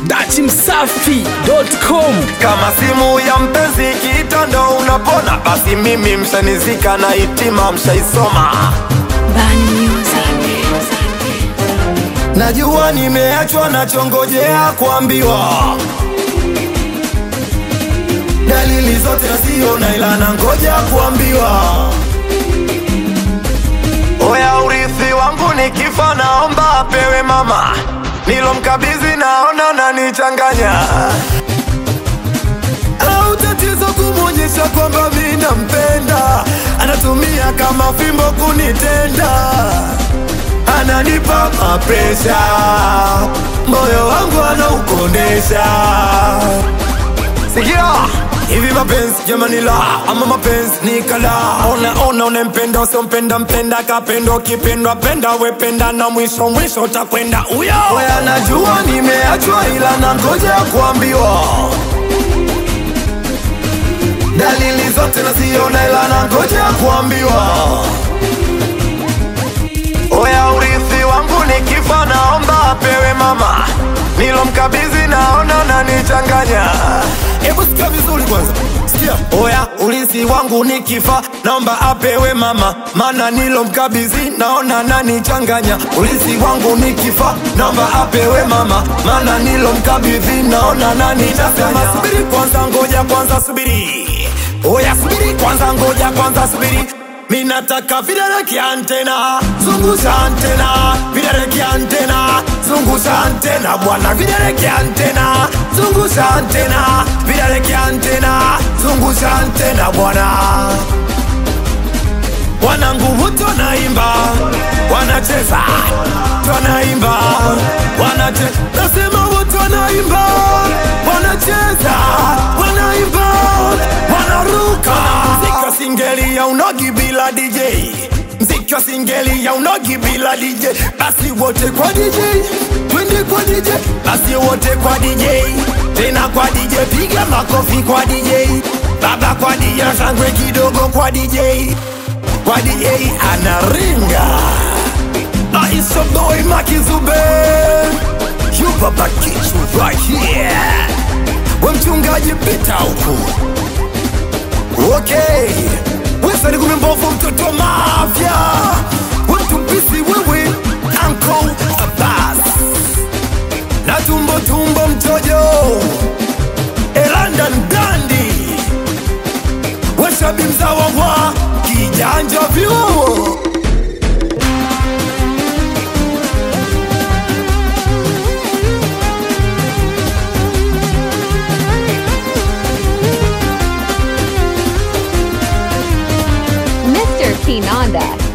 dachimsafi.com kama simu ya mpenzi kitando unapona basi mimi mshanizika na itima mshaisoma Bani Music. najua nimeachwa nachongojea kuambiwa dalili zote naziona ila nangoja kuambiwa oya urithi wangu nikifa naomba apewe mama nilomkabizi naona nanichanganya au tatizo kumwonyesha kwamba mi nampenda anatumia kama fimbo kunitenda ananipa mapresha moyo wangu anaukondesha sikia hivi mapenzi jamani la ama mapenzi ni kala ona ona unempenda usiompenda mpenda kapendo kipendwa penda wependa na mwisho mwisho utakwenda uyo oya najua nimeachwa ila nangoja kuambiwa dalili zote naziona ila nangoja kuambiwa oya urithi wangu nikifa naomba apewe mama nilomkabizi naona nanichanganya hebu sikia vizuri kwanza sikia oya urithi wangu nikifa naomba apewe mama mana nilomkabizi naona nanichanganya urithi wangu nikifa naomba apewe mama mana nilomkabidhi naona nanichanganya subiri kwanza ngoja kwanza subiri oya subiri kwanza ngoja kwanza subiri minataka vidole kiantena zungusha antena vidole kiantena zungusha antena bwana vidole kiantena zungusha antena vidole kiantena zungusha antena bwana wanangu wote wanaimba wanacheza wanaimba wanacheza nasema wote wanaimba wanacheza wanaimba wanaruka mziki wa singeli ya unogi bila dj mziki wa singeli ya unogi bila dj basi wote kwa dj twende kwa dj basi wote kwa dj tena kwa dj piga makofi kwa dj baba kwa dj shangwe kidogo kwa dj kwa dj anaringa aisha boy makizube yubaba kichu right here we mchungaji pita huku okay wesani kume mbovu mtoto wa mafya wemtumpisi wewe anko abas na tumbo tumbo mtojo elandan dandi weshabi mzawa wa kijanja vyuo Mr. Kinanda.